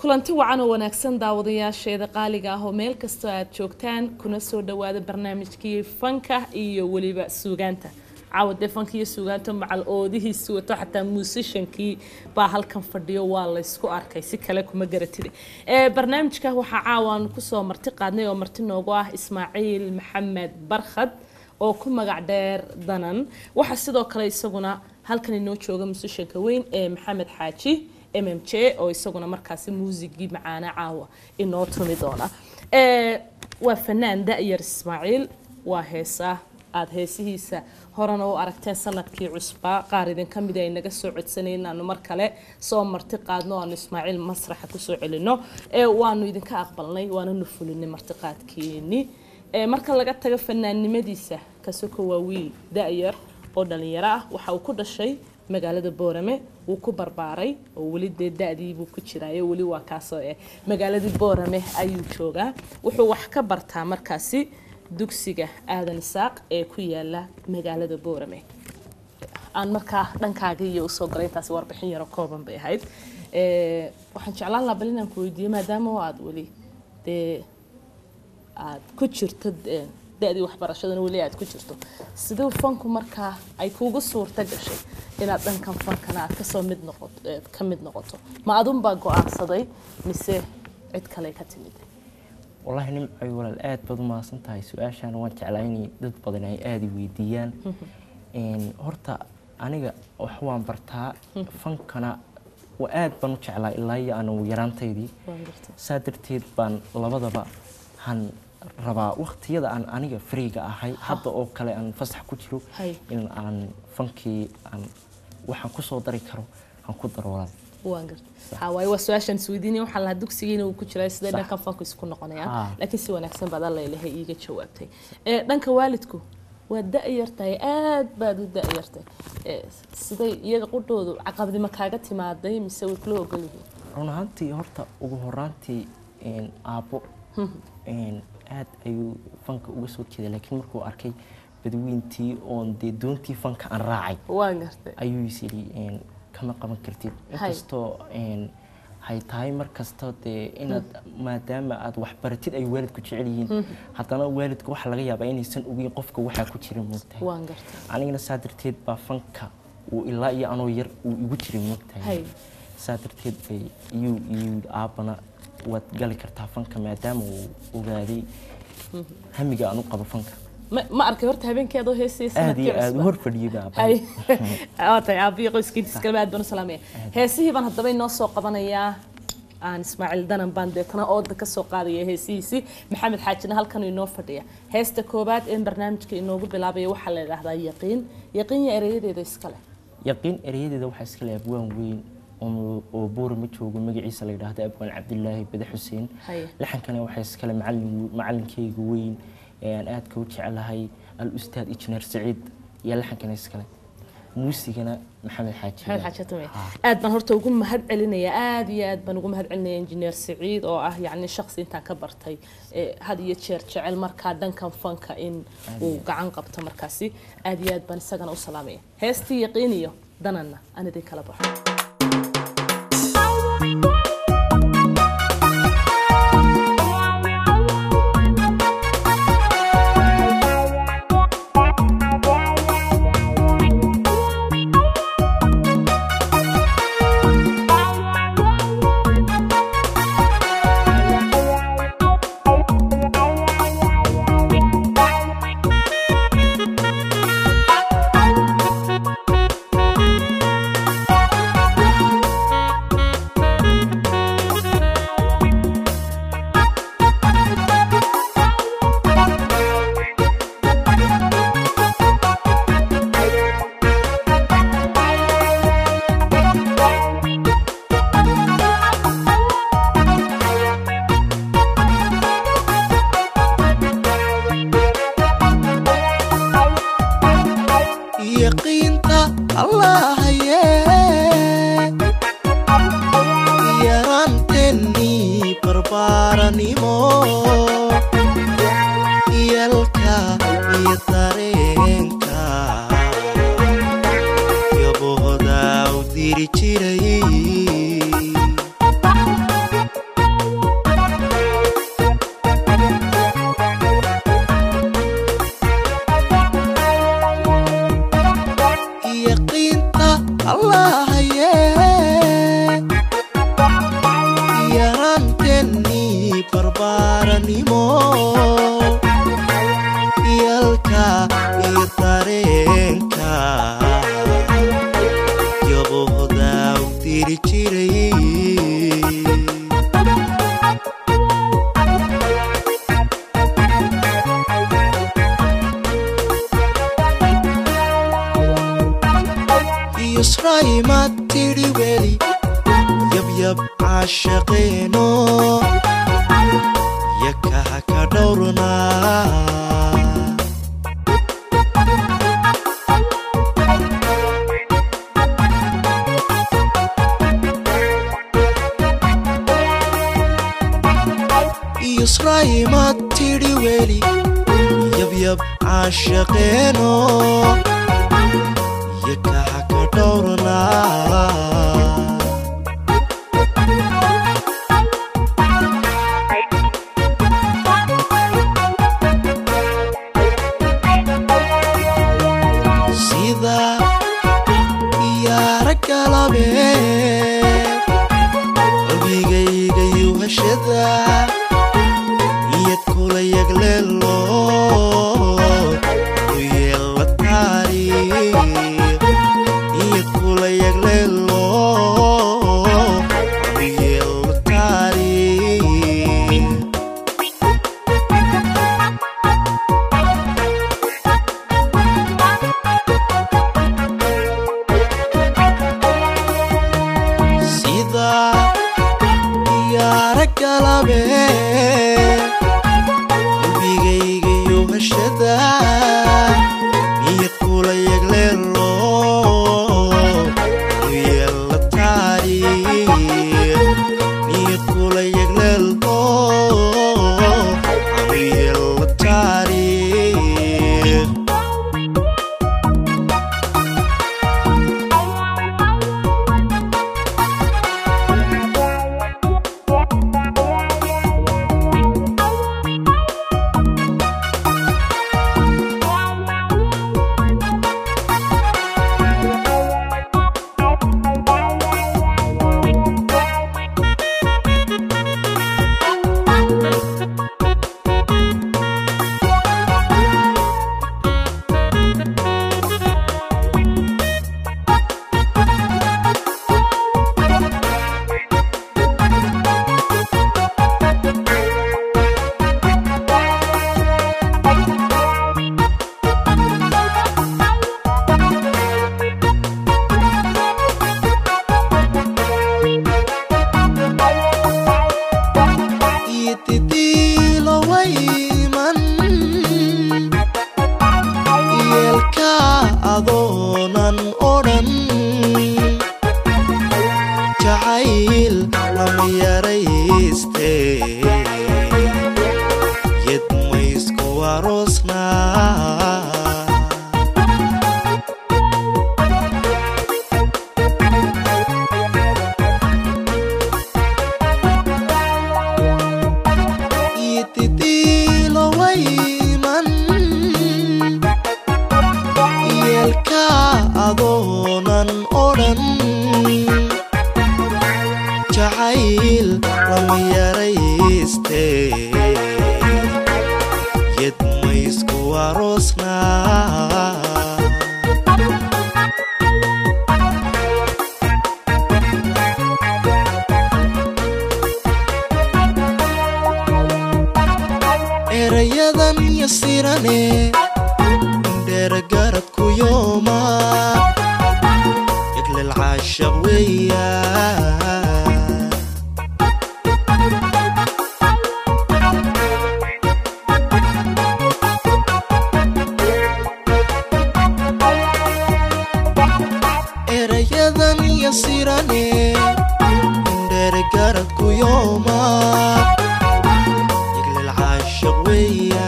kulanti wacan oo wanaagsan daawadayaasheeda qaaliga ah oo meel kastoo aad joogtaan kuna soo dhawaada barnaamijkii fanka iyo weliba suugaanta caawa dee fanka iyo suugaanta macal oodihiisi wato xataa muusishankii baa halkan fadhiyo waa laysku arkay si kale kuma garatide barnaamijka waxaa caawaan kusoo marti qaadnay oo marti noogu ah ismaaciil maxamed barkhad oo ku magac dheer danan waxaa sidoo kale isaguna halkan inoo jooga muusishanka weyn ee maxamed xaaji m m j oo isaguna markaasi muusigii macaana caawa inoo tumi doona waa fanaan da-yar ismaaciil waa heesaa aada heesihiisa horena u aragteen sanadkii cusbaa qaar idinka mid ay naga soo codsanay inaanu mar kale soo marti qaadno aanu ismaaciil masraxa kusoo celino waanu idinka aqbalnay waananu fulinay martiqaadkeeni marka laga tago fanaannimadiisa kasoko waa wiil da-yar oo dhalinyaro ah waxa uu ku dhashay magaalada boorame wuu ku barbaaray oo weli dee da-diibuu ku jiraayo weli waa kaasoo eh magaaladii boorame ayuu joogaa wuxuu wax ka bartaa markaasi dugsiga aadan isaaq ee ku yaala magaalada boorame aan markaa dhankaaga iyo usoo galay intaasi warbixin yaro kooban bay ahayd waxaan jeclaan lahaa bal inaan ku weydiiyo maadaama oo aada weli dee aada ku jirto da-dii waxbarashadana weli aad ku jirto siduu fanku markaa ay kuugu suurta gashay inaad dhankan fankana aad kasoo mid noqoto ka mid noqoto ma adunbaa go-aansaday mise cid kale ka timid wallaahi nimcoy walaal aad baad u mahadsan tahay su-aashaan waan jeclaa inay dad badan ay aada i weydiiyaan horta aniga wax waan bartaa fankana waa aad baan u jeclaa ilaa iyo aanu yaraantaydii saa darteed baan labadaba han rabaa waqtiyada aan aniga fariiga ahay hadda oo kale aan fasax ku jiro in aan fankii aan waxaan kusoo dari karo aan ku daro walaal waan garta waaye waa su-aashaan isweydiinaya waxaa lahaa dugsigiina uu ku jiraa sidee dhankan fanku isku noqonayaan laakiin si wanaagsan baad alla ilahay iiga jawaabtay dhanka waalidku waa da-yartahay aad baad u da-yartay siday iyaga qudhoodu caqabadima kaaga timaaday mise way kula ogol yihiin run ahaantii horta ugu horaantii aabbo aad ayuu fanka uga soo jeeday laakiin markuu arkay badweyntii oon dee doontii fanka aan raacay waan gartay ayuu is yidhi kama qaban kartid inkastoo hay tahay mar kasta dee inaad maadaama aad waxbaratid ay waalidku jecel yihiin haddana waalidka waxaa laga yaabaa inaysan ogeyn qofka waxaa ku jira moogtahay waan gartay anigana saa darteed baa fanka uu ilaa iyo anoo yar uu igu jiray moogtahay saa darteed bay iyuu iyuu aabbana waad gali kartaa fanka maadaama uu ogaaday hamiga aan u qabo fanka ma arkay horta habeenkii adoo heesaysa aad iyo aad u hor fadhiyay tahay aabiyo qoyskiintiis kaleba aad baan u salaamaya heesihii baan haddaba inoo soo qabanayaa aan ismaaciil danan baan deetana ooda ka soo qaadaya heesihiisii maxamed xaajina halkan inoo fadhiya heesta koobaad ee barnaamijka inoogu bilaabaya waxaa la yidhaahdaa yaqiin yaqiin ya ereyadeeda iskale yaqiin ereyadeeda waxaa iska leh abwaan weyn oo buura ma joogo magaciisa la yidhaahdo abwaan cabdilaahi bade xuseen laxankana waxaa iskale macalinkeyga weyn ee aan aadka u jecelahay al-ustaad injineer saciid iyo laxankana iskale muusigana maxamed xaaji maxamed xaaji tume aad baan horta ugu mahad celinaya aad iyo aad baan ugu mahad celinaya injineer saciid oo ah yacni shakhsi intaan ka bartay had iyo jeer jecel markaa dhankan fanka in uu gacan qabto markaasi aad iyo aad baan isagana u salaamaya heestii yaqiin iyo dananna aan idin kala baxo diri jiray yahanimo yalka iyo dareenka yabohda u diri jiray yusrayma tidhi weli yabyab caashaqeeno yakaha ka dhowrnaa yusrayma tidhi weli yabyab caashaqeeno yakaha ka dhowrnaa sida yaara galabe qalbigayga yuhashada iyad kula yagleelo u yeela taariikh iyad kula yagleelo u yeela taariikh sida yaara galabe qalbigayga yuhashada iyad kula yagleelo u yeela taariikh iyad kula yagleelo u yeela taariikh itidilo wayman yeelka adoonan odhan jacayl lama yarayste yed maysku aroosnaa itidilo wayman yeelka adoonan odhan jacayl lama yarayste yed maysku aroosnaa erayadan yasirane dheeragarad ku yooma iglil caashaq weeya erayadan yasirane dheeragarad ku yooma iglil caashaq weeya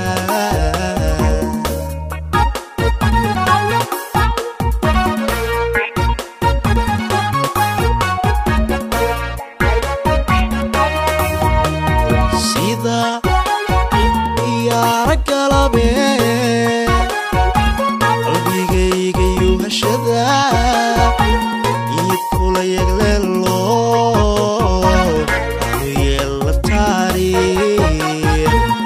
sida yaara galabe qalbigayga yuhashada iyad kula yagleelo anu yeela taariikh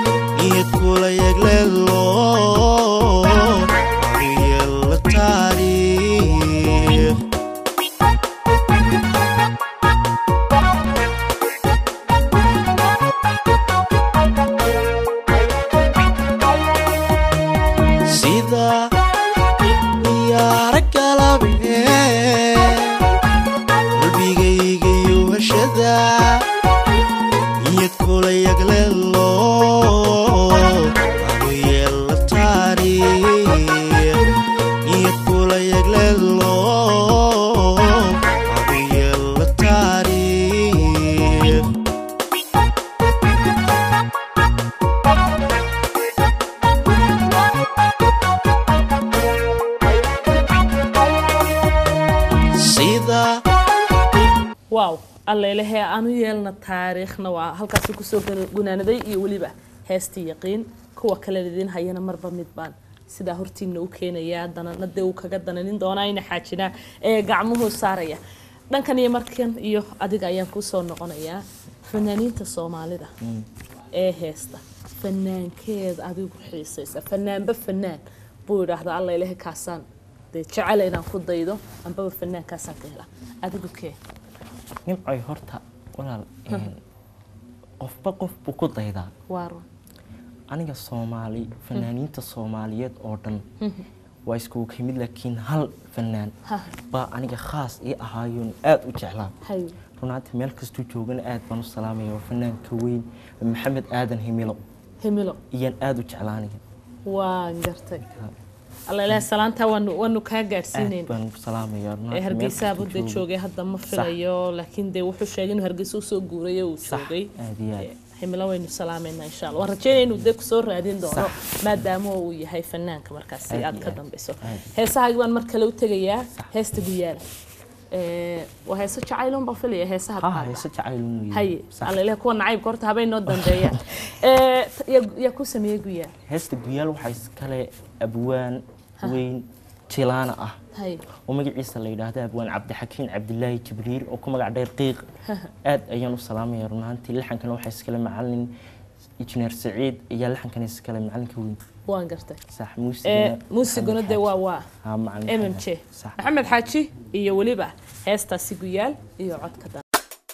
allelehee aanu yeelna taariikhna waa halkaasi kusoo gu- gunaanaday iyo weliba heestii yaqiin kuwa kale idiin hayana marba mid baan sidaa hortiina u keenaya danana dee uu kaga dananin doonaa ina xaajinaa ee gacmuhu saaraya dhankan iyo markan iyo adiga ayaan kusoo noqonayaa fanaaniinta soomaalida ee heesta fanaankeeda adigu xiisaysa fanaanba fanaan buu idhaahdaa alla ilaha kaasaan dee jecel inaan ku daydo ambaba fanaankaasaan ka hela adigu kee nimcoy horta walaal een, qofba qof buu ku daydaa waa run aniga soomaali fanaaniinta soomaaliyeed oo dhan waa iskugu ka mid laakiin hal fanaan Ha. baa aniga khaas ii ahaayoon aada u jeclaa hay runaantii meel kastuu joogana aad baan u salaamaya waa fanaanka weyn maxamed aadan himilo himilo iyaan aada u jeclaanaya waan gartay alla ilaha salaantaa waanu waanu kaa aad gaadhsiinayna baan u salaamaya runaantii ee meel hargeysa kastuu budda joogo. joogay hadda ma filayo laakiin dee wuxuu sheegay inuu hargeysa usoo guuray oo uu Sax, joogay aad iyo aad. Ee, himilo waynu salaamayna insha allah waan rajeynaya inuu dee kusoo raadin doono Sax. maadaama uu yahay fanaanka markaasi Aad aad iyo ka aad. dambeyso Aad. heesahaagi baan mar kale u tegayaa heesta guyaala Ee, waa heeso jacayloon baan filaya heesaha ha qaada. heese jacayl mooye haye Sax. alla ilaha kuwa nacaybka horta habay noo dambeeyaan Ee, t- yaa- yaa ku sameeyey guyaal heesta guyaal waxaa iskale abwaan weyn jilaana ah haye oo magaciisa la yidhaahdo abwaan cabdixakiin cabdilaahi jibriil oo ku magac dheer qiiq aad ayaan u salaamaya runaantii laxankana waxaa iskale macalin injineer saciid ayaa laxankana iskale macalinka weyn waan gartay sax Ee, muusigana muusiguna dee waa waa ha macalin mm j sax maxamed xaaji iyo weliba heestaasi guyaal iyo codka dan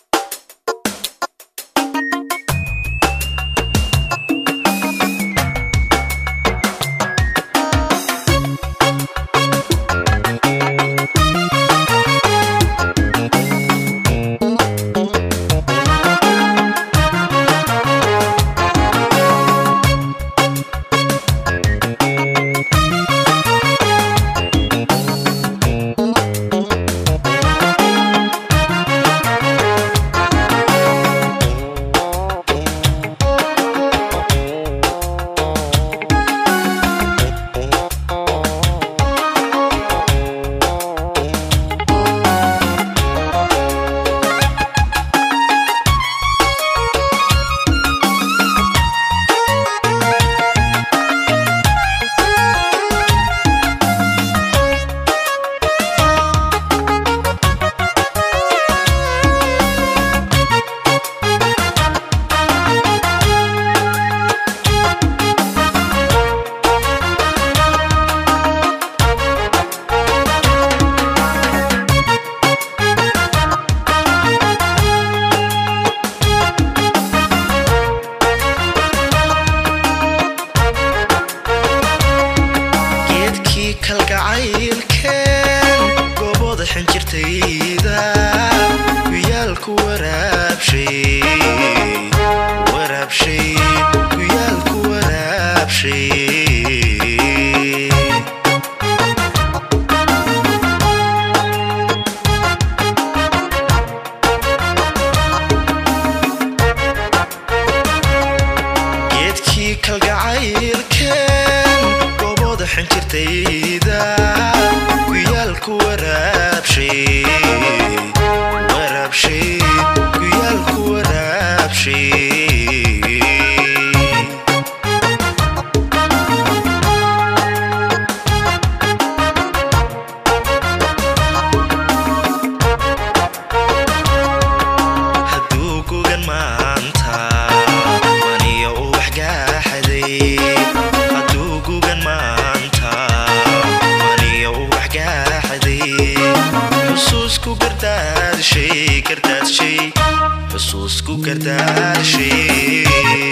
geedkii kalgacaylkeen goobooda xinjirtayda guyaalku waraabshay waraabshay guyaalku waraabshay geedkii kalgacaylkeen goobooda xinjirtayda guyaalku waraabshay waraabshay guyaalku waraabshay hadduu gugan maanta maniyo u waxgaaxaday hadduu gugan maanta maniyo u waxgaaxaday xusuusku gardaadshay gardaadshay xusuusku gardaadshay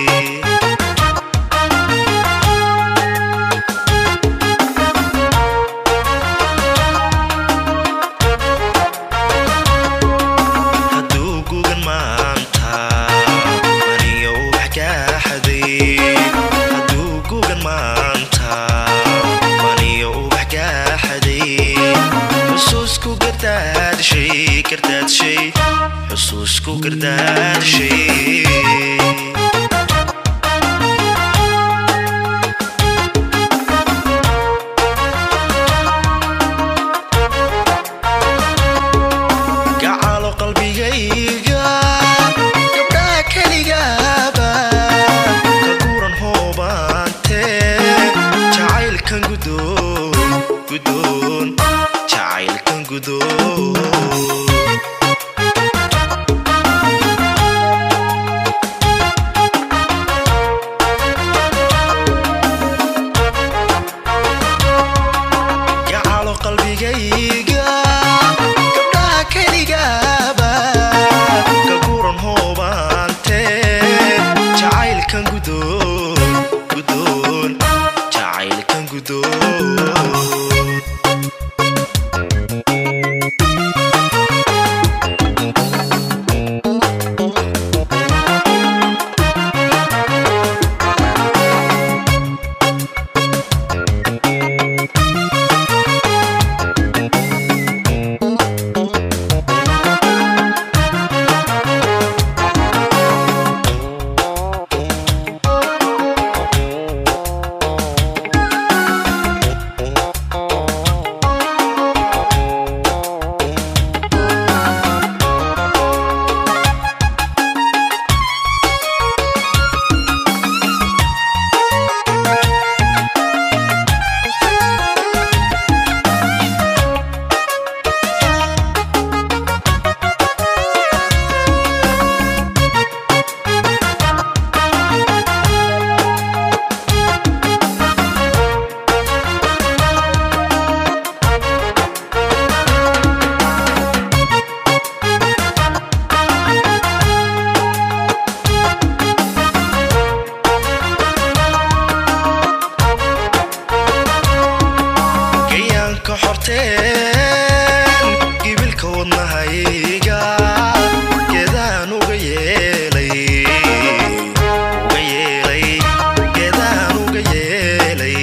hadduu gugan maanta maniyo u waxgaaxaday hadduu gugan maanta maniyo u waxgaaxaday xusuusku gardaadshay gardaadshay xusuusku gardaadshay gacalo qalbigayga gudoon gudoon jacaylkan gudoon gayaanka xorteen gibilka wadnahayga geedaan uga yeelay uga yeelay geedaan uga yeelay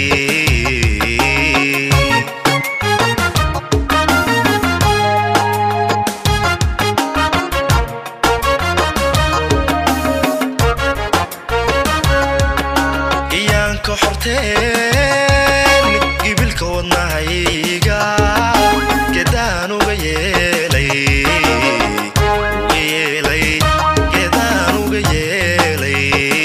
gayaanka xorteen gibilka wadnahayga geedaan uga yeelay uga yeelay geedaan uga yeelay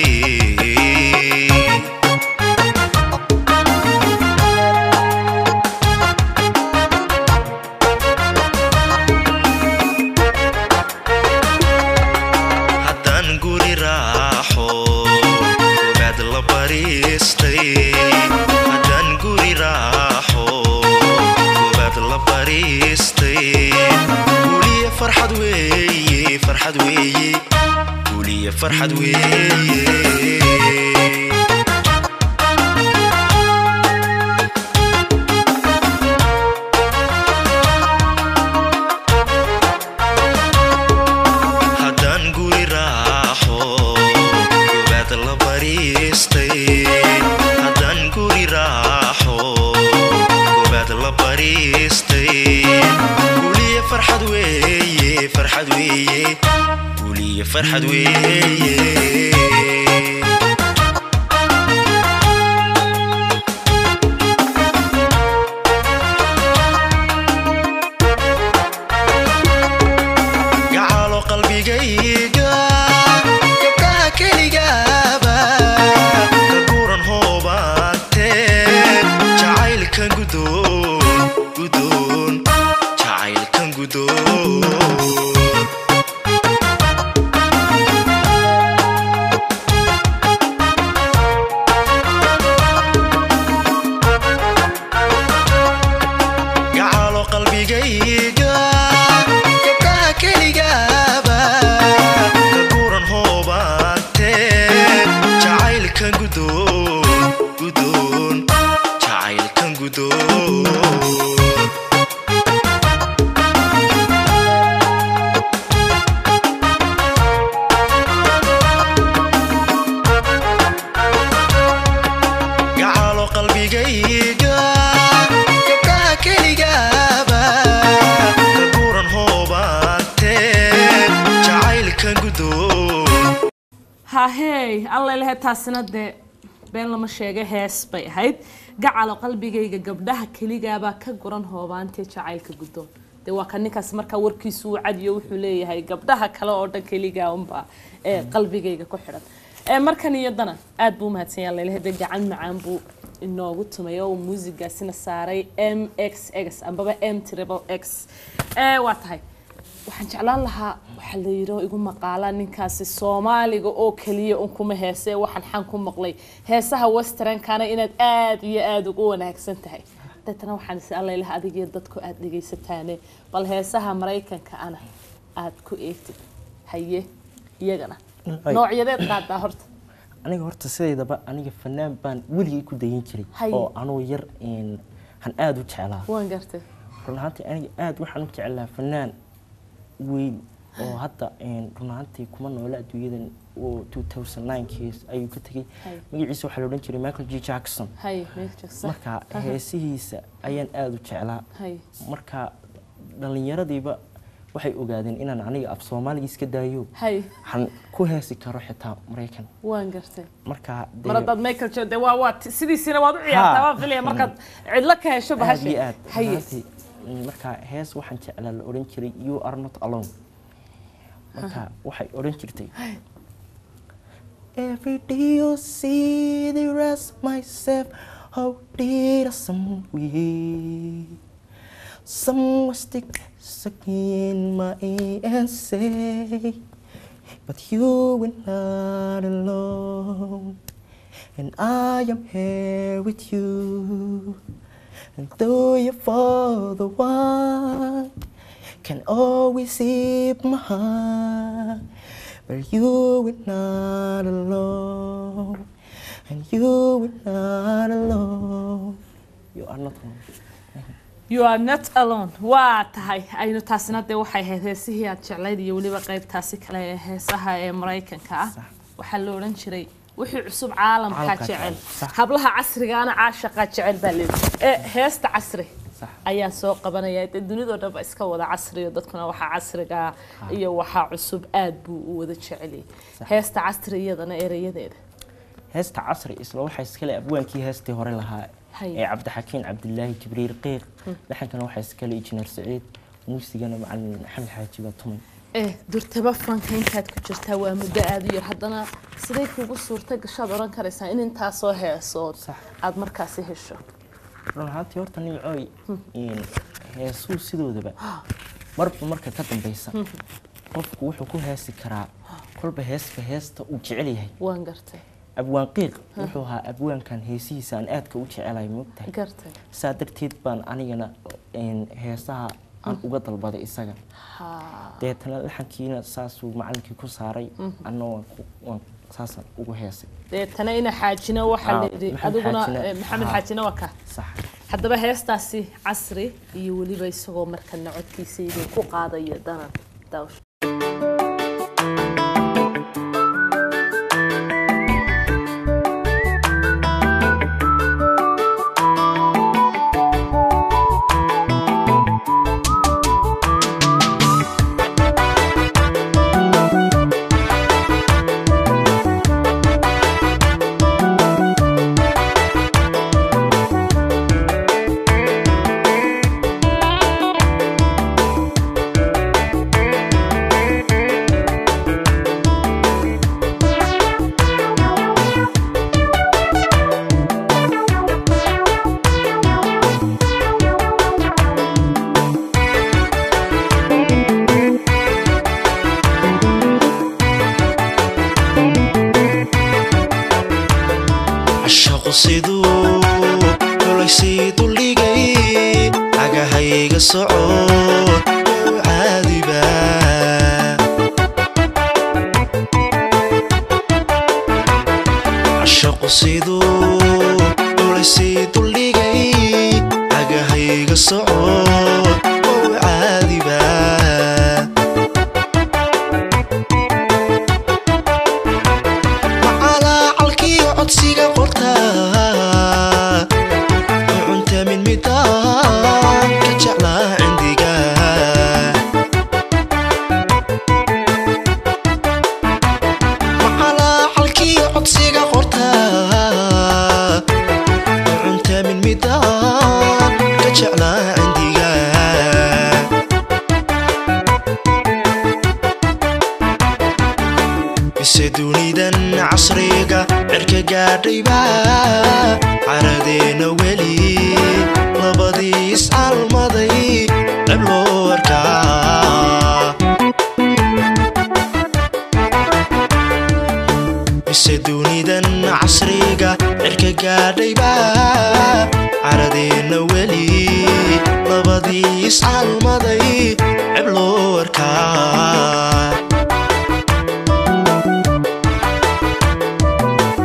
haddaan guri raaxo ogaad la bariistay haddaan guri raaxo ogaad la bariistay guliya farxad weeye farxad weeye guliya farxad weeye haddaan guri raaxo gobaad la bariistay haddaan guri raaxo gobaad la bariistay guliya farxad weeye farxad weeye guliya farxad weeye gacalo qalbigayga gabdhaha keligaaba ka guran hoobaante jacaylkan gudoon gudoon jacaylkan gudoon gacalo qalbigayga gabdhaha keligaaba ka guran hoobaante jacaylkan gudoon gudoon jacaylkan gudoon gacalo qalbigayga gabdhaha keligaaba ka guran hoobaante jacaylkan gudoon hahey alla lehe taasina dee been lama sheega hees bay ahayd gacalo qalbigayga gabdhaha keligaabaa ka guran hoobaantee jacaylka guddoon dee waa ka ninkaas markaa warkiisu uu cadiyo wuxuu leeyahay gabdhaha kale oo dhan keligaa unbaa ee qalbigayga ku xidhan ee markan iyadana aad buu umahadsan yahay lalehe dee gacan macaan buu inoogu tumay oo uu muusigaasina saaray m x x ambaba m triple x ee waa tahay waxaan jeclaan lahaa waxaa la yidhi oo igu maqaala ninkaasi soomaaliga oo keliya un kuma heese waxaan xan ku maqlay heesaha westernkana inaad aad iyo aada ugu wanaagsan tahay deetana waxaan is allaylah adigiyo dadku aada dhegaysataane bal heesaha maraykanka ana aada ku eegtid haye iyagana Ay. noocyadeed qaadaa horta aniga horta sideedaba aniga fanaan baan weligay ku dayin jiray Hay. oo anuu yar een, han aada u jeclaa waan gartay run ahaantii aniga aada waxaan u jeclaa fanaan weyn oo hadda een, run ahaantii kuma noola adduunyadan oo 2009kiis ayuu ka tegey Hay. magaciisa waxaa la odhan jiray michael g jackson hay Michael Jackson. marka heesihiisa ayaan aada u jeclaa hay marka dhallinyaradiiba waxay ogaadeen inaan aniga af soomaaliga iska daayo hay waxaan ku heesi karo xitaa maraykan waan gartay marka dee mar haddaad Michael Jackson dee waa waa ti- sidiisina waad u ciyaartaa Ha. waan filaya markaad cidlo ka hesho aad bahasha iyo aad haye runaatii, mm, marka hees waxaan jeclaa la odhan jiray you are not alone marka waxay odhan jirtay Every day you see the rest myself, how did I some way? Someone stick stuck in my ear and say, but you were not alone, and I am here with you. And though you for the one can always save my heart, but you were not alone, and you were not alone. You are not alone. you are not alone waa tahay aynu taasina dee waxay ahayd heesihii aad jeclayd iyo weliba qaybtaasi kale ee heesaha ee maraykanka ah Sax. waxaa la odhan jiray wixii cusub caalamkaa Caalamkaa jecel jecel, sax. hablaha casrigaana caashaqaa jecel baa leedahay ee heesta casri Sax. ayaa soo qabanaya dee dunidoo dhan ba iska wada casriyo dadkuna waxaa casriga iyo waxaa cusub aad buu u wada jeceliyay heesta casri iyadana erayadeeda heesta casri isla waxaa iskale abwaankii heestii hore lahaa Hay. ee cabdixakiin cabdilaahi jibriil qiiq dhaxankana waxaa iskale injineer saciid muusigana macalin maxamed xaaji baa tumay eh durtaba fanka intaad ku jirtaa waa muddo aada u yar haddana siday kugu suurta gashaad odhan karaysaa in intaasoo heesood Sax. aad markaasi hesho run ahaantii horta nimcooy een, heesuu sidoodaba marba marka ka dambeysa qofku wuxuu ku heesi karaa kolba heesba heesta uu jecel yahay waan gartay abwaan qiiq wuxuu ahaa abwaankan heesihiisa aan aadka u jecelahay moogtahay gartay saa darteed baan anigana een, heesaha aan uga dalbaday isaga ha deetana laxankiina saasuu macalinkii ku saaray anna waan ku- waan saasaan ugu heesay deetana ina xaajina waxaa Ah, la yidhi Maxamed adiguna Xaajina. eh, maxamed Ah. xaajina waa ka sax haddaba heestaasi casri iyo weliba isagoo markana codkiisa idin ku qaadaya danan daawsh cashaqu siduu kulaysii duldhigay cagahayga socod u caadiba cashaqu siduu kulaysii duldhigay cagahayga socod u caadiba macalaacalkiyo codsiga qortaa ucunta min midaan ka jeclaa cindiga macalaacalkiyo codsiga qortaa ucunta min midaan ka jeclaa cindiga mise dunidan casriga cirka gaadhayba caradeena weli labadii iscalmaday ceb loo arkaa mise dunidan casriga cirka gaadhayba caradeena weli labadii iscalmaday ceb loo arkaa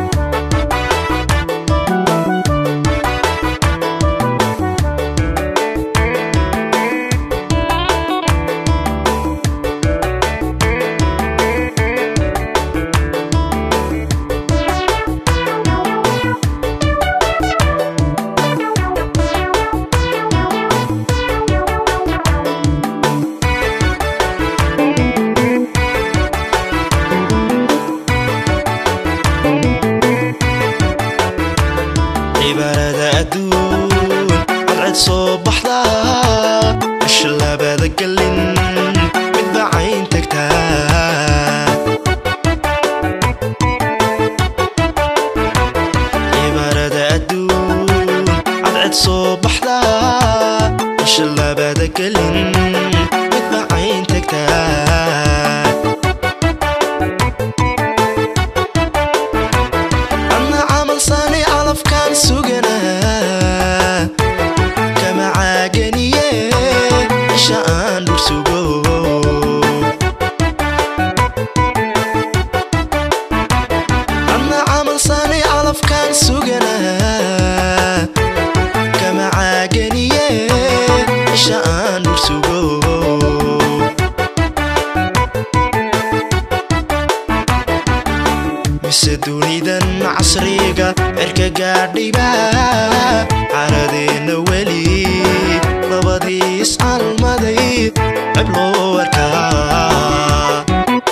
mise dunidan casriga cirka gaadhiba caradeenna weli labadii iscalmaday ceb loo arkaa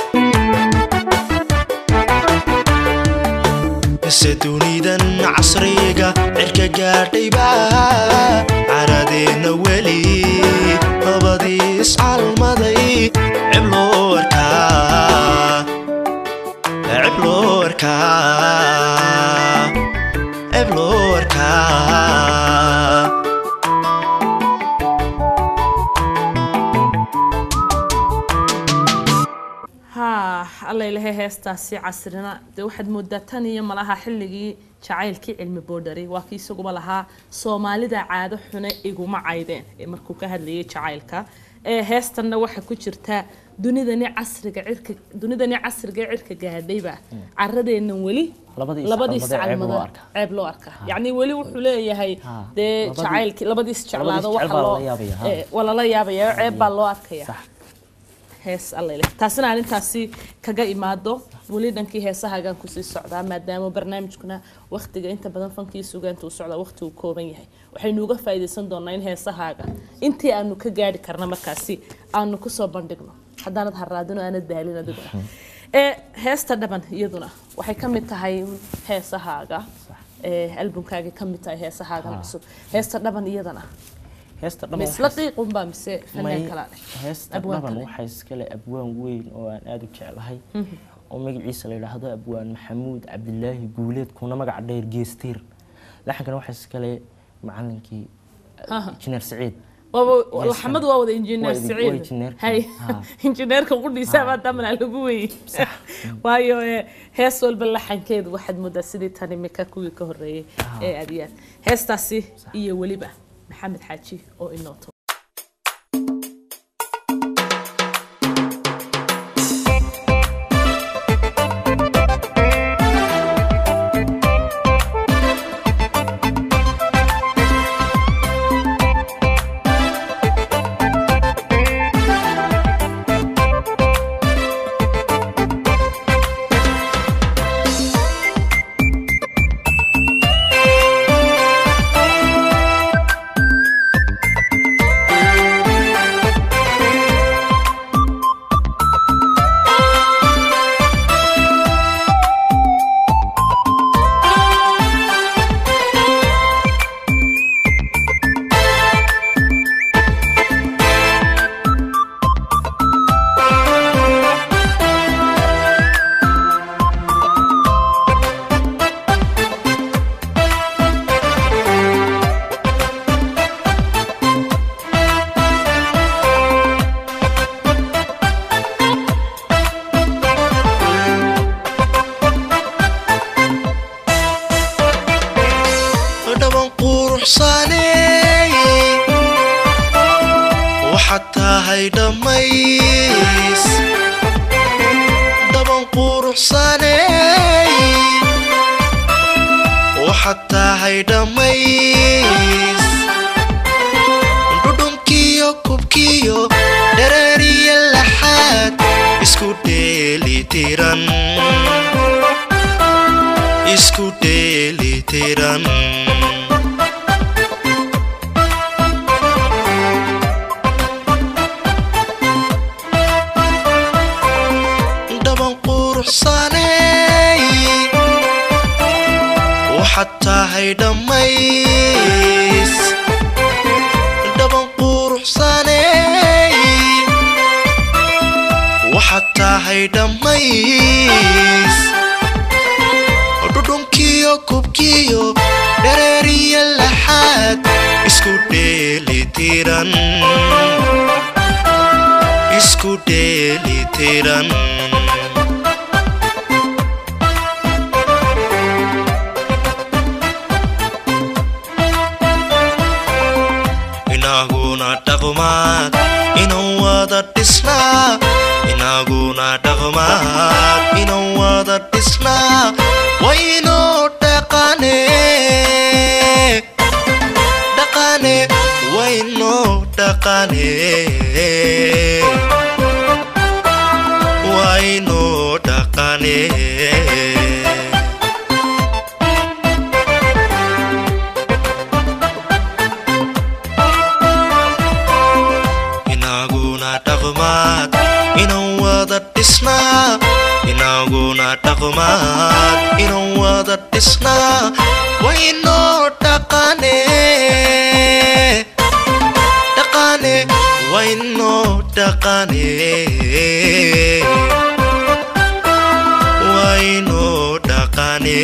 mise dunidan casriga cirka gaadhiba caradeenna weli labadii iscalmaday ceb loo arkaa ceb loo arkaa ceb loo arkaa haa allailahay heestaasi casrina dee waxaad moodaa tan iyo malaha xilligii jacaylkii cilmi boodhari waa kii isaguba lahaa soomaalida caado xune iguma caydeen ee markuu ka hadlayay jacaylka ee heestanna waxaa ku jirta dunidani casriga cirka dunidani casriga ee cirka gaadhayba caradeennan weli Labadii labadii iscalmada ceeb loo iscalmada arkaa. ceeb loo arkaa yacni weli wuxuu leeyahay Ha, dee labadii- jacaylkii labadii isjeclaado labadii waxa isjecel baa loo lala yaabaya, ha. ee, waa lala yaabaya ceeb baa loo arkaya sax hees allele taasina aan intaasi kaga imaado weli dhankii heesahaagaan kusii socdaa maadaama barnaamijkuna waktiga inta badan fankii sugaanta uu socdaa waqti uu kooban yahay waxaynu uga faa'iidaysan doonaa in heesahaaga intii aanu ka gaari karna markaasi aanu kusoo bandhigno haddaanad haraadino aanad daalin adiguna ee heesta dhaban iyaduna waxay ka mid tahay heesahaaga ee albumkaagay ka mid tahay heesahaagan cusub heesta dhaban iyadana heesta ma dhaban isla qiiqunbaa mise fanaan may kalaa leh heesta Abwaan dhaban kale. waxaa iskale abwaan weyn oo aan aada u jeclahay oo magaciisa la yidhaahdo abwaan maxamuud cabdilaahi guuleed kuna magac dheer geestiir laxankana waxaa iskale macalinkii Aha. injineer saciid waaba Yes, laxmadu waa wada injineer waa idin- waa siciid injineerka. hay Ha. injineerka qudhiisa baa damna lagu weeyey waayo ee, hees walba laxankeedu waxaad moodaa sidii tan imika kuwii ka horeeyey ee aad iyo aad heestaasi iyo weliba maxamed xaaji oo inooto dhaban quruxsaneey waxaad tahay dhammays dhaban quruxsaneey waxaad tahay dhammays dhudhunkiyo kubkiyo dhareeriya laxaad isku dheelitiran isku dheelitiran dhaban quruxsaneey waxaad tahay dhammays dhaban quruxsaneey waxaad tahay dhammays dhudhunkiyo kubkiyo dhareeriya laxaad isku dheelitiran isku dheelitiran inaguna dhaqmaad inan wada dhisnaa inaguna dhaqmaad inan wada dhisnaa waynoo dhaqane dhaqane waynoo dhaqane waynoo dhaqane dhaqmaad inaan wada dhisnaa waynoo dhaqane dhaqane waynoo dhaqane waynoo dhaqane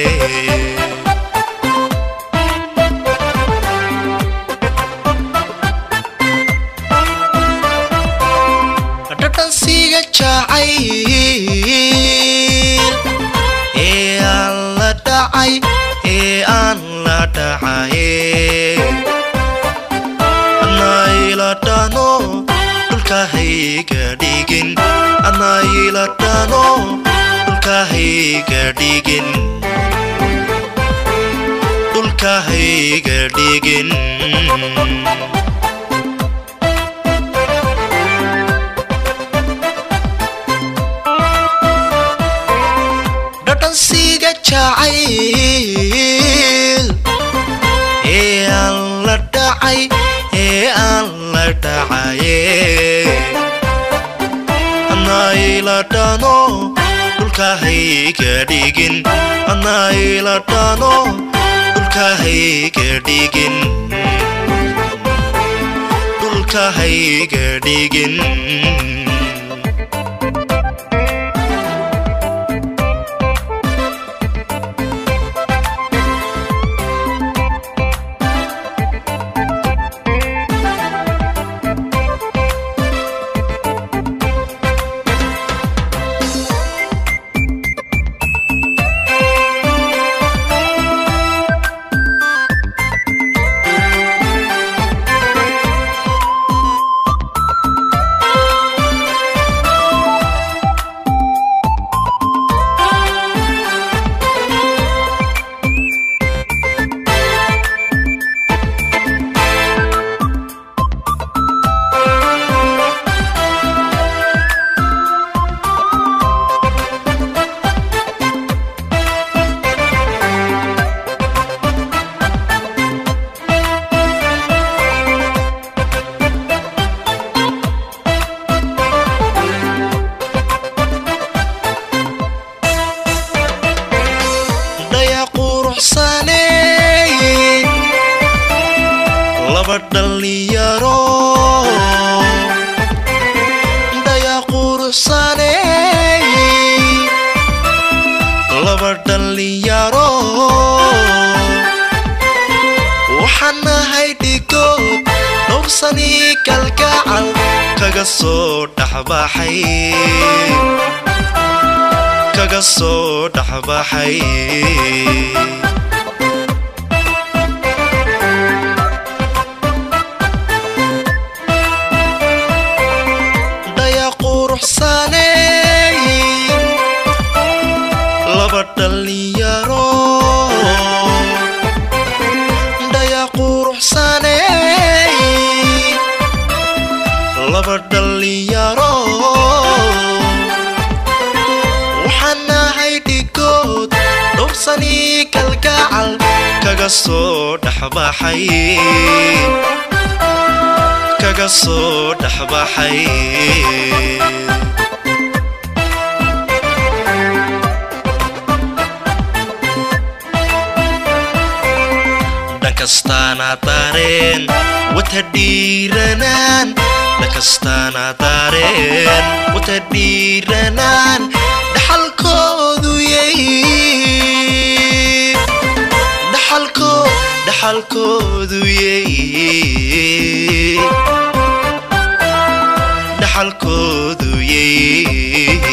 dhadhansiga jacayl ee aan la dhacay ee aan la dhacay anayladhano dhulkahayga dhigin anayladhano dhulkahayga dhigin dhulkahayga dhigin dhadhansiga jacayl ee aan la dhacay ee aan la dhacaye anayladhano dhulkahayga dhigin anayladhano dhulkahayga dhigin dhulkahayga dhigin dhaya quruxsane laba dhallinyaro dhaya quruxsane laba dhallinyaro waxaan nahay dhigood dhowrsanii kalgacal kaga soo dhexbaxay kaga soo dhexbaxay dhaya quruxsane laba dhallinyaro dhaya quruxsane laba dhallinyaro waxaan nahay dhigood dhowrsanii kalgacal kaga soo dhexbaxay kaga soo dhexbaxay dhankastaana dareen wata dhiiranaan dhankastaana dareen wata dhiiranaan dhaxalkoodu yay dhaxalko dhaxalkoodu yay dhaxalkoodu yay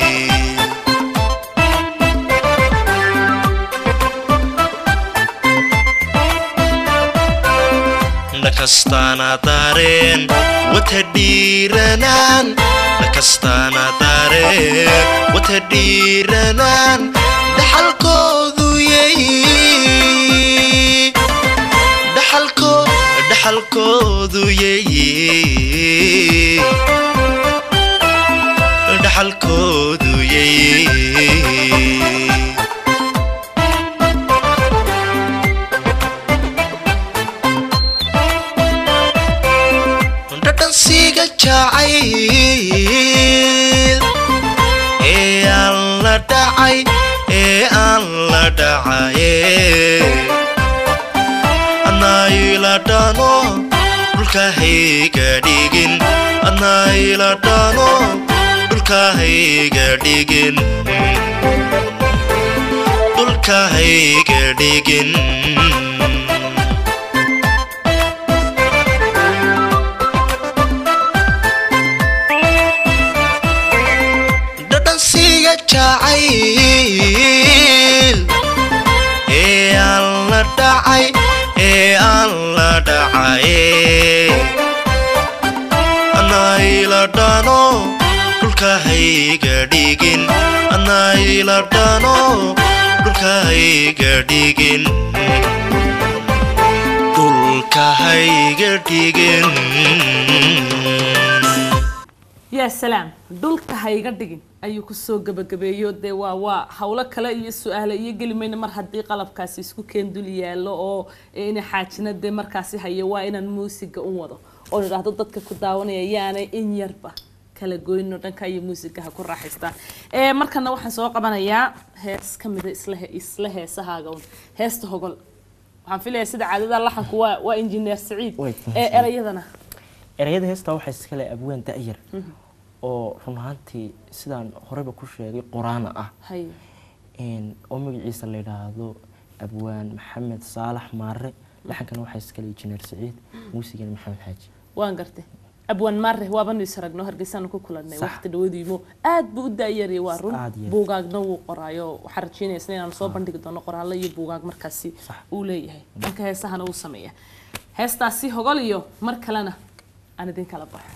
dhakastaana dareen wata dhiiranaan dhakastaana dareen wata dhiiranaan dhaxalkoodu yay dhaxalko dhaxalkoodu yay dhaxalkoodu yay dhadhansiga jacayl ee aan la dhacay dhacay ee aan la dhacaye adnaayla dhano dhulkahayga dhigin adnaayla dhano dhulkahayga dhigin dhulkahayga dhigin dhadhansiga jacayl ee aan la dhacay ee aan la dhacaye anayla dhano dhulkahayga dhigin anayla dhano dhulkahayga dhigin dhulkahayga dhigin yaa salaam dhulka ha iga dhigin ayuu kusoo gabagabeeyo dee waa waa howlo kale iyo su-aale iyo geli mayna mar haddii qalabkaasi isku keen dul yaallo oo ina xaajina dee markaasi hayo waa inaan muusiga u wado oo idhaahdo dadka ku daawanaya yaanay in yarba kala goyno dhanka iyo muusiga ha ku raaxaystaan ee markana waxaan soo qabanayaa hees ka mida isla he- isla heesahaaga un heesta hogol waxaan filayaa sida caadada laxanku waa waa injineer saciid Way ee erayadana erayada heestaa waxaa iskale abwaan da'yar oo run ahaantii sidaan horeba ku sheegay quraana ah hay een, oo magaciisa la yidhaahdo abwaan maxamed saalax maare laxankana waxaa iskale injineer saciid muusigana maxamed xaaji waan gartay abwaan maare waabanu is aragno hargeysaanu ku kulanay Sax. waqti dhawadiimo aad buu u daayaraya waa run Aad iyo aad. buugaagna wuu qoraayo waxaan rajeynaysa inaan soo bandhigi doono qoraallo iyo buugaag markaasi Sax. uu leeyahay dhanka heesahana uu sameeya heestaasi hogol iyo mar kalena aan idin kala baxo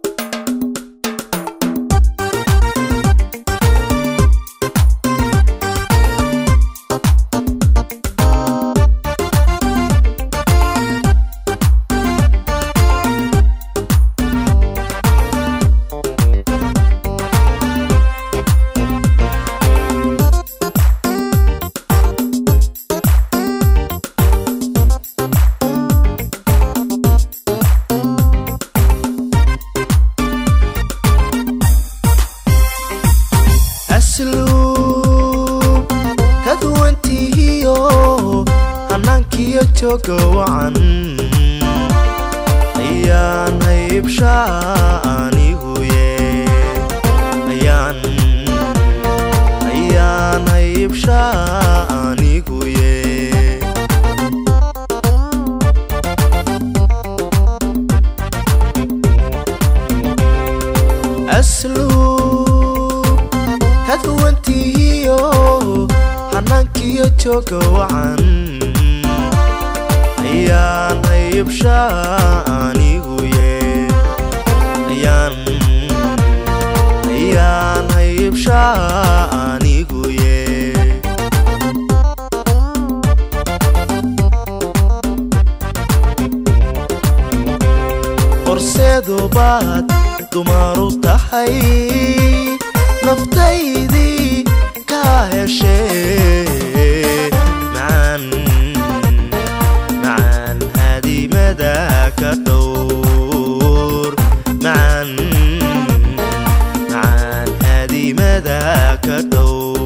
asluub ka duwantihiyo hanaankiyo jooga wacan ayaan haybsha aniguye ayaan ayaan haybsha aniguye asluub ka duwantihiyo hanaankiyo jooga wacan ayaan haybsha aniguye ayaan ayaan haybsha aniguye horseedu baad dumaru tahay naftaydii ka heshee macaan macaan hadimada ka dhowr macaan macaan hadimada ka dhowr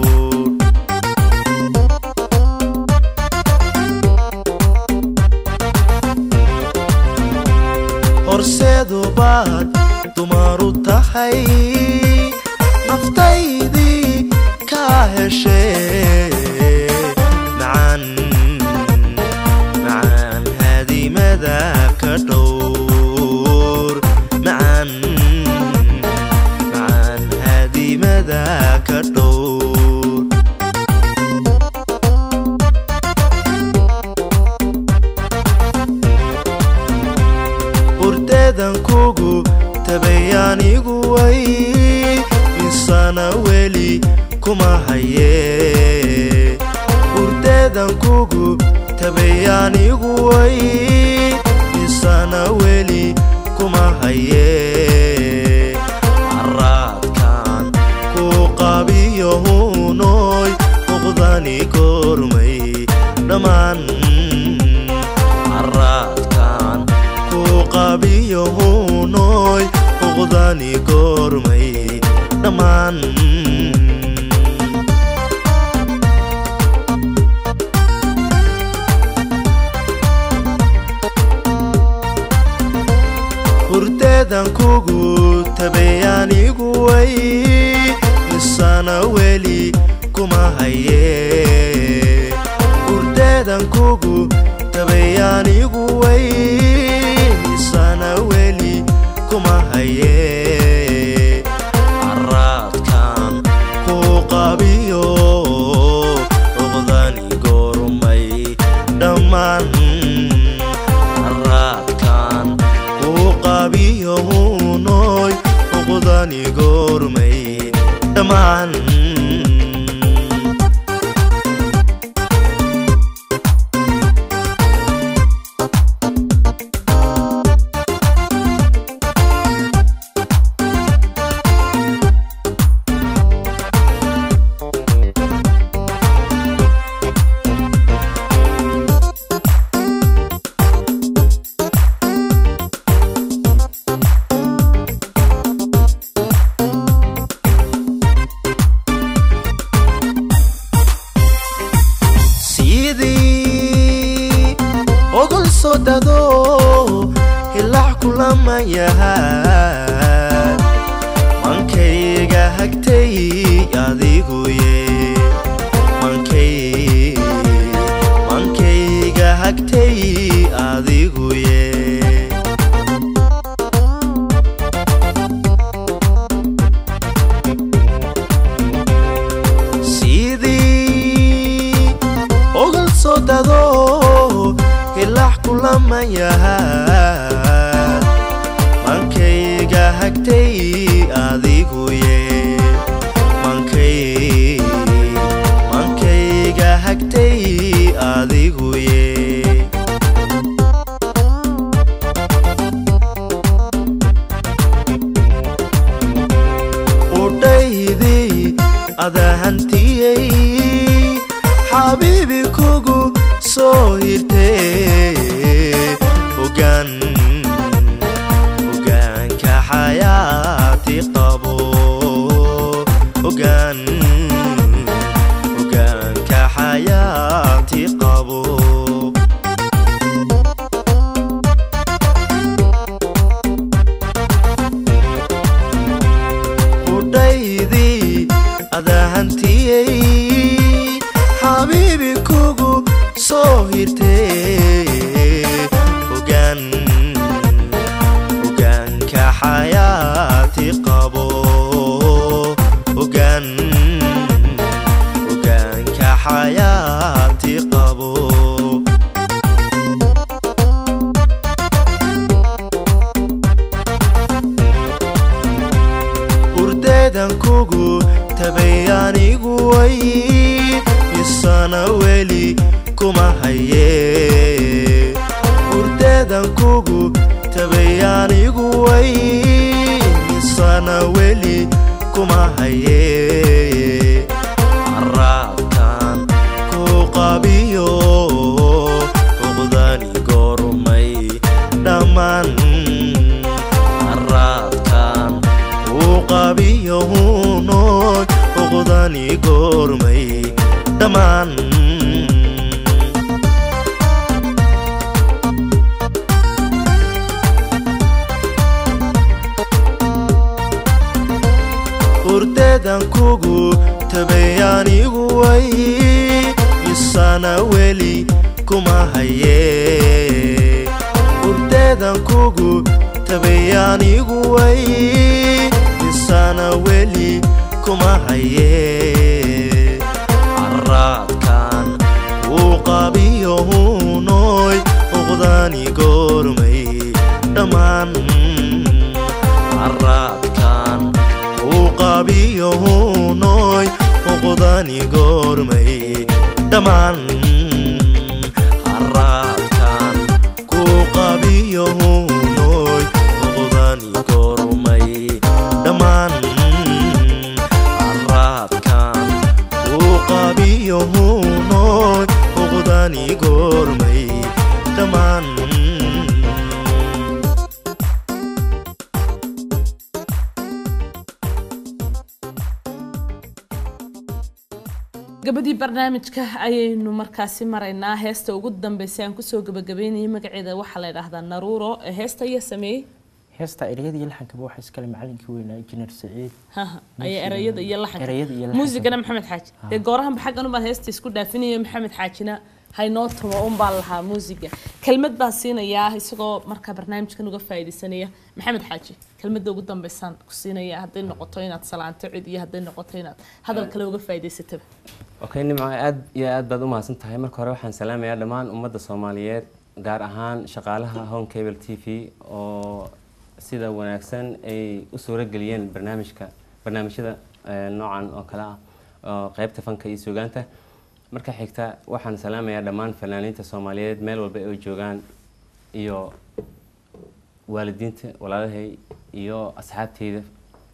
horseedu baad dumaru tahay naftaydii ka heshee macaan macaan hadimada ka dhowr macaan macaan hadimada ka dhowr hurdeedan kugu tabayaanigu way insana weli kuma haye hurdeedan kugu tabayaanigu way insana weli kuma haye caraadkan ku qabiyo hunoy muqdani kormay dhammaan caraadkan ku qabiyo hunoy muqdani kormay dhammaan urdeedan kugu tabeyaanigu way misana weli kuma haye urdeedan kugu tabeyaanigu way misana weli kuma haye caraadkan ku qabiyo oqdani goormay dhammaan caraadkan ku qabiyo hunoy oqdani goormay dhammaan sidii ogol soo dado hilac kulama yahaa mankayga hagtay adiguye mankay mankayga hagtay adiguye sidii ogol soo dado hilac kulama yahaa mankayga hagtay adiguye mankay mankayga hagtay adiguye udhaydii adahantiyey xabiibi kugu soo hirtee ogaan ogaanka xayaati qabo ogaan ogaanka xayaati qabo udhaydii adahantiyey xabiibi kugu soo hirtee ogaan ogaanka xayaati qabo ogaan ogaanka xayaati qabo urdeedan kugu tabayaanigu way isana weli kuma haye urdeedan kugu tabayaanigu way isana weli kuma haye caraabkan ku qabiyo oqdani goormay dhammaan caraadkan uu qabiyo hunoy oqdani goormay dhammaan urdeedan kugu tabayaanigu way isana weli kuma haye urdeedan kugu tabayaanigu way isana weli kuma haye caraadkan uu qabiyo hunoy oqdani goormay dhammaan caraadkan uu qabiyo hunoy oqdani goormay dhammaan caraadkan kuu qabiyo hunoy oqdani goormay dhammaan caraadkan uu qabiyo hunoy oqdani goormay dhammaan gabadii barnaamijka ayaynu markaasi maraynaa heesta ugu dambeysay aan kusoo gabagabeynayay magaceeda waxaa la yidhaahdaa naruuro heesta ayaa sameeyey heesta ereyada iyo laxankaba waxaa iskale macalinkii weynaa injineer saciid haha ayaa erayada iyo laxanka erayada iyo laxanka. muusigana maxamed xaaji dee goorahanba xaggan unbaan heesta isku dhaafinayo maxamed xaajina haynoo tumo unbaa lahaa muusiga kelmad baa siinayaa isagoo markaa barnaamijkan uga faa'iidaysanaya maxamed xaaji kelmadda ugu dambaysaan ku siinaya hadday noqoto inaad salaanto cid iyo hadday noqoto inaad hadal kale uga faa'iidaysataba okay nimco aad iyo aad baad u mahadsan tahay marka hore waxaan salaamayaa dhammaan ummadda soomaaliyeed gaar ahaan shaqaalaha home cable t v oo sida wanaagsan ay u suurageliyeen barnaamijka barnaamijyada eh, noocan oo kale ah oo qeybta fanka iyo suugaanta marka xigta waxaan salaamayaa dhammaan fanaaniinta soomaaliyeed meel walba ay joogaan iyo waalidiinta walaalahay iyo asxaabteyda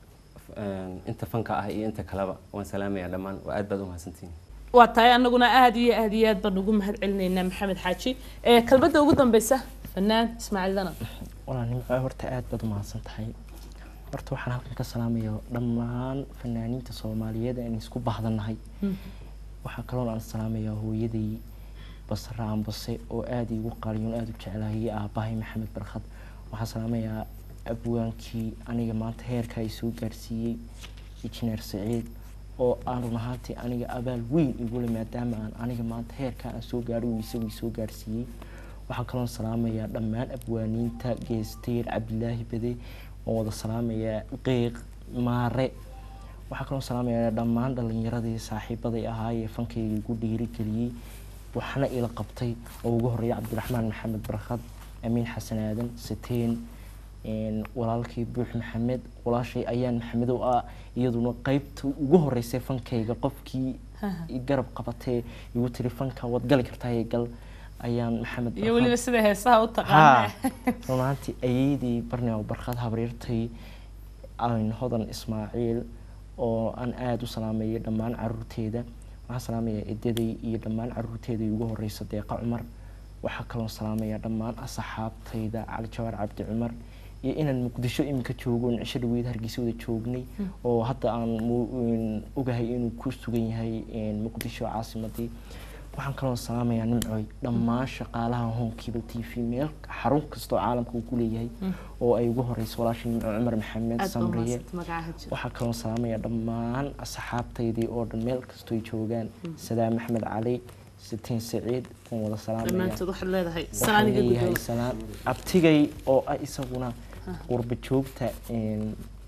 eh, inta fanka ah iyo inta kaleba waan salaamayaa dhammaan waa aad baad u mahadsantihiin waa tahay anaguna aad iyo aad iyo aad baan ugu mahad celinaynaa maxamed xaaji ee kelmadda ugu dambeysa fanaan ismaaciil danan walaa nimco horta aad baad u mahadsan tahay horta waxaan halkan ka salaamaya dhammaan fanaaniinta soomaaliyeed aan isku bahdanahay waxaa kaloon aan salaamayaa hooyaday basra ambase oo aada iigu qaaliyoon aada u jeclahay iyo aabbahay maxamed barkhad waxaan salaamayaa abwaankii aniga maanta heerka ay soo gaarsiiyey injineer saciid oo aan run ahaantii aniga abaal weyn igule maadaama aan aniga maanta heerka aan soo gaadhay uu isagu soo gaarsiiyey waxaan kaloon salaamayaa dhammaan abwaaniinta geesteer cabdilaahi bade waan wada salaamayaa qeyq maare waxaa kaloo salaamayaa dhammaan dhalinyaradii saaxiibaday ahaayee fankayga igu dhiirigeliyey waxna ila qabtay oo ugu horeeya cabdiraxmaan maxamed barkhad amiin xasan aadan siteen een, walaalkii buux maxamed walaashay ayaan maxamedow ah iyaduna qeybta ugu horeysay fankayga qofkii i garab qabatee igu tiri fanka waad gali kartaa ee gal ayaan maxamed iyo Barkhad- weliba sida heesaha u haa taqaana run ahaantii ayeydii barnaaw barkhad habriirtay aan hodan ismaaciil oo aan aada u salaameeyay dhammaan caruurteeda waxaan salaamayaa edaday iyo dhammaan caruurteeda ugu horeysa deeqa cumar waxaa kaloo salaamayaa dhammaan asxaabtayda cali jawaar cabdi cumar iyo inaan muqdisho iminka joogo oon cisho dhaweyd hargeysa wada joognay oo hadda aan mu- een, ogahay inuu ku sugan yahay een, muqdisho caasimadii waxaan kaloo salaamayaa nimcoy dhammaan shaqaalaha home cable t v meel xarun kastoo caalamka uu ku leeyahay oo ay ugu horeyso walaasha nimco cumar maxamed aad baa samriye umahadsanta magacaha jira waxaa kaloo salaamayaa dhammaan asxaabtaydii oo dhan meel kastoo ay joogaan sadaam axmed cali sitiin saciid waan wada salaamaya dhammaantood waxaad leedahay waxaan salaaniga leeyahay gudooda salaan abtigay oo ah isaguna qurba joogta een,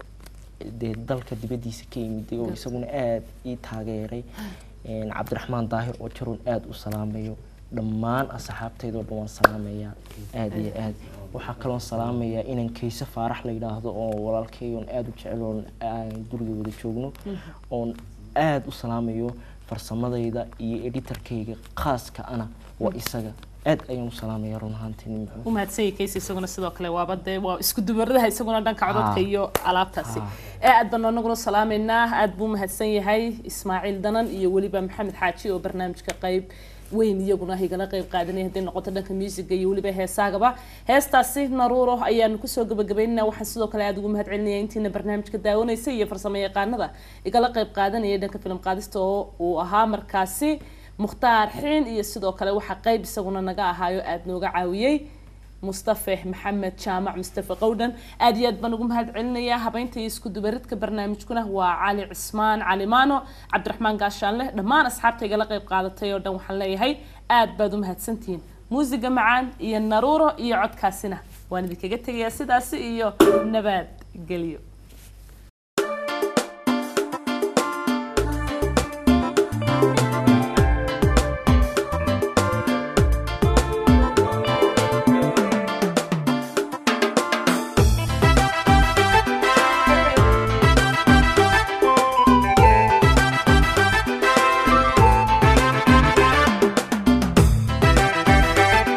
dee dalka dibadiisa ka yimid oo isaguna aada ii taageeray een, cabdiraxmaan daahir oo jaroon aada u salaamayo dhammaan asxaabtaydoo dhan waan salaamayaa aada iyo aad waxaa kaloon salaamayaa inaan kayse faarax la yidhaahdo oo walaalkay oon aada u jecel oon aan guriga wada joogno oon aada u salaamayo farsamadayda iyo editarkayga khaaska ana waa isaga aad ayaan u salaamaya run ahaantii nimco u mahadsanyay kaysi isaguna sidoo kale waaba dee waa isku dubaradaha isaguna dhanka codadka Ah. iyo alaabtaasi Ah. ee aad baan anaguna salaamaynaa aad buu mahadsan yahay ismaaciil danan iyo weliba maxamed xaaji oo barnaamijka qayb weyn iyaguna igala qayb qaadanaya hadday noqoto dhanka musiga iyo weliba heesaagaba heestaasi naruuro ayaanu kusoo gabagabaynana waxaan sidoo kale aada ugu mahad celinaya intiina barnaamijka daawanaysa iyo farsamo yaqaanada igala qayb qaadanaya dhanka filim qaadista oo uu ahaa markaasi mukhtaar xiin iyo sidoo kale waxaa qayb isaguna naga ahaayo aada nooga caawiyey mustafe maxamed jaamac mustafe qowdhan aad iyo aad baan ugu mahad celinayaa habeynta iyo isku dubaridka barnaamijkuna waa cali cismaan cali maano cabdiraxmaan gaashaanle dhammaan asxaabta igala qayb qaadatay oo dhan waxaan leeyahay aad baad u mahadsantihiin muusiga macaan iyo naruuro iyo codkaasina waan idinkaga tegayaa sidaasi iyo nabad gelyo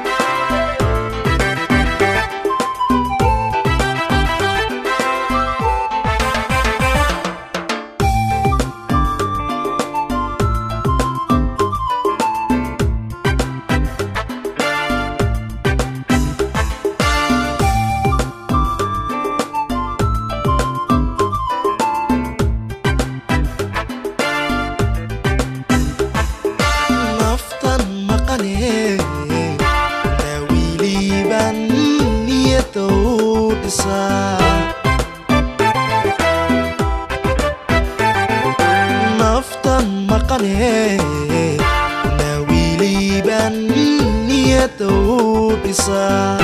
Thank niyadda uu dhisaa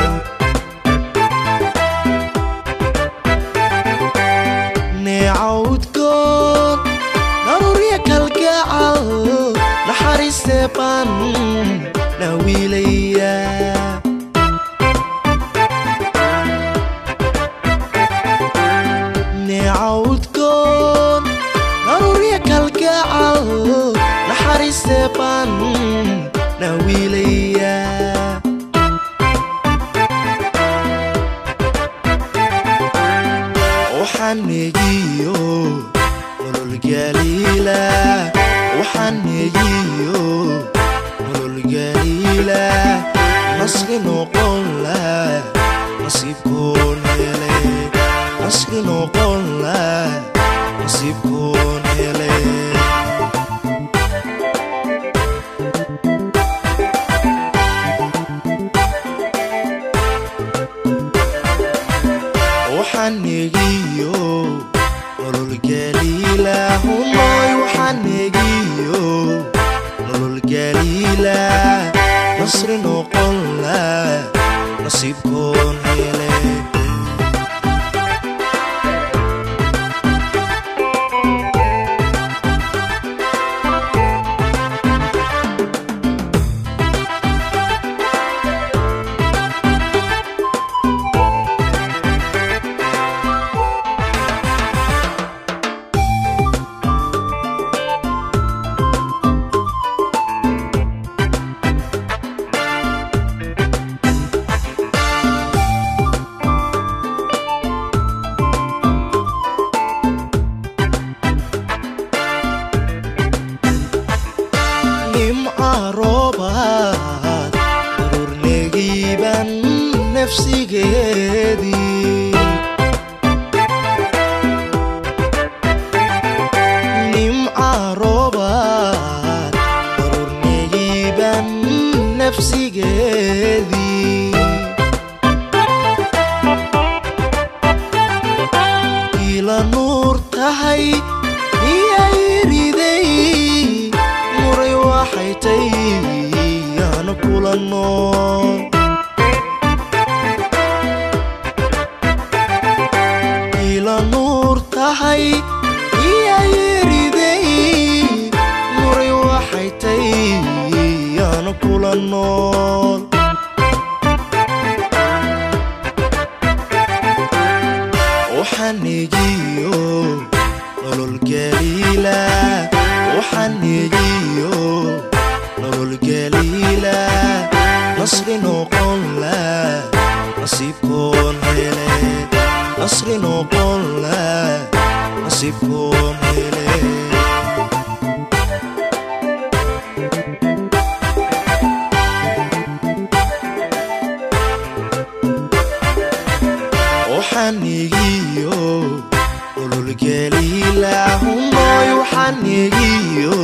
neecawdkood daruurya kalgacal naxariistee baan na wiilaya neecawdkood daruurya kalgacal naxariistee baan na wiilaya waxaan negiyo nolol galiila waxaan negiyo nolol galiila nasri noqon la nasiibkoon hele nasri noqon la nasiibkoon hele waxaan negiyo nolol galiila humoy waxaan negiyo nolol galiila nasri noqon la nasiibkoon hele nimca roobaad ururnegiiban nafsigeedii nimca roobaad ururnegiiban nafsigeedii ila nuur tahay miyay riday muray waxay tay yaanu kula nool ila nuur tahay miyay riday muray waxay tay yaanu kula nool waxaan negiyo nolol galiila waxaan negiyo nolol galiila nasri noqon la nasiibkoon hele nasri noqon la nasiibkoon hele waxaan negiyo nolol galiila humoy waxaan negiyo